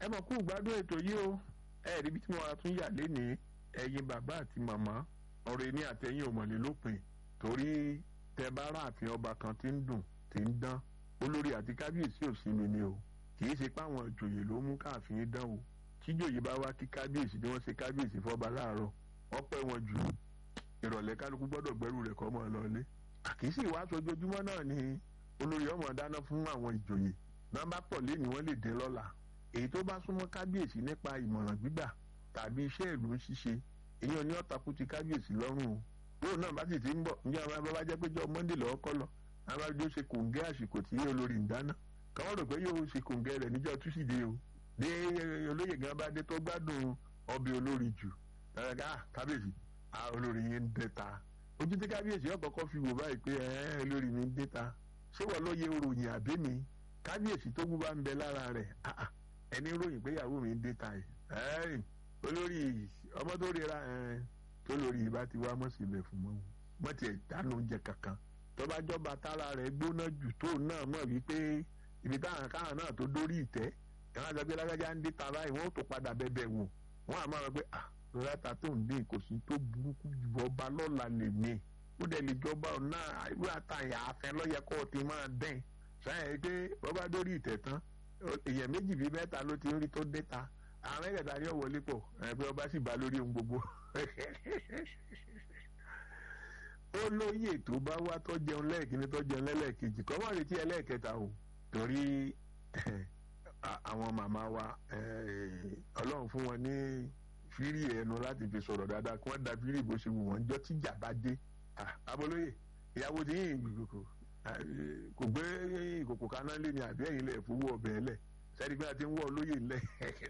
ẹ mọ̀ kú gbádùn ètò yìí o ẹ rí ibi tí mo wá tún yà lénìí ẹ̀yin bàbá àti màmá ọ̀rọ̀ èmi àtẹ̀yìn òmọ̀lé lópin torí tẹ bá ráàfin ọba kan tí ń dùn tí ń dán olórí àti kábíyèsí ò sí mi ni o kì í ṣe páwọn ìjòyè ló mú káàfin dán o tíjòyè bá wá kí kábíyèsí ni wọ́n ṣe kábíyèsí fọ́ba láàárọ̀ wọ́n pẹ́ wọn jù ìrọ̀lẹ́ kálukú gbọ́dọ̀ gbẹ́rù rẹ̀ kọ́ mọ́ ọ lọ́lé àkíyèsí ìwáṣọ ojoojúmọ́ náà ni olórí ọmọ dáná fún àwọn ìjòyè nọ́mbà pọ̀ lẹ́ni wọ́n lè dín lọ́la èyí tó bá súnmọ́ kábíyèsí nípa ìmọ̀ràn gbígbà tàbí iṣẹ́ ìlú ń ṣiṣe èyàn ní ọ̀tàkù ti kábíyèsí lọ́rùn o lóun náà bá sì ti ń bọ̀ ní àwọn abábá jẹ́ pé jọ mọ́ndé lọ́wọ́ kọ́ lọ àwọn abájọ́ ṣe kòǹgẹ́ àsìkò tí olórí ń dáná káwọn rò pé yóò ṣe kòǹgẹ́ rẹ̀ níjọ́ túsídéé o bí olóyè gan bá dé tó gbádùn ọbẹ̀ olórí jù dáadáa kábíyèsí olórí yẹn ń dẹ́ta ojú tí kábíyèsí ọ̀kọ̀ọ̀kan fi wò báyìí pé olórí mi ń dẹ́ta ṣé wọ́n lóye oròyìn àbí mi kábíyèsí tó bú bá ń bẹ lára rẹ̀ ẹni ròyìn pé ìyàwó mi ń dẹ́ta ẹ̀ olórí ọmọ tó rira tó lórí ìbá ti wá mọ̀sílẹ̀ fún mọ́ wọ́n ti dáná oúnjẹ kankan tọ́ba jọba tára rẹ̀ gbóná jù tó náà mọ̀ wípé ibi táwọn káwọn náà tó dórí ìtẹ́ káwọn àti ọgbẹ́ lágbájá ń dé ta báyìí wọ́n ó tó padà bẹ̀bẹ̀ wò wọ́n àmọ́ àwọn pé ah lọ́láta tó ń dín kò sí tó burúkú jù ọba lọ́la lè mí ó dẹ̀ lè jọba ọ̀nà irú àtàyà afẹ́ lọ́yẹ kó o ti máa dẹ́n sáyẹn pé bọ́bá dórí ìtẹ̀ tán èèyàn méjì bíi mẹ́ta ló ti ń rí tó dé ta àwọn mẹ́tẹ̀ẹ̀ta ni ó wọlé pọ̀ pé ọba sì bá lórí ohun gbogbo ó lóye tó bá wá tó jẹun lẹ́ẹ̀kíní tó jẹun lẹ́lẹ́kejì kọ́ máa retí ẹlẹ́ẹ̀kẹta o torí àwọn màmá wa ọlọ́run fún wọn ní fírí ẹnu láti fi sọ̀rọ̀ dáadáa kí wọ́n da fírí bó ṣe wù wọ́n jọ tíjà bá dé abolóye ìyàwó tí yìí kò gbé ìkòkò kaná lé ní àbí ẹ̀yìn lẹ̀ fowó ọbẹ̀ lẹ̀ sẹ́ni pé a ti ń wọ́ olóyè lẹ̀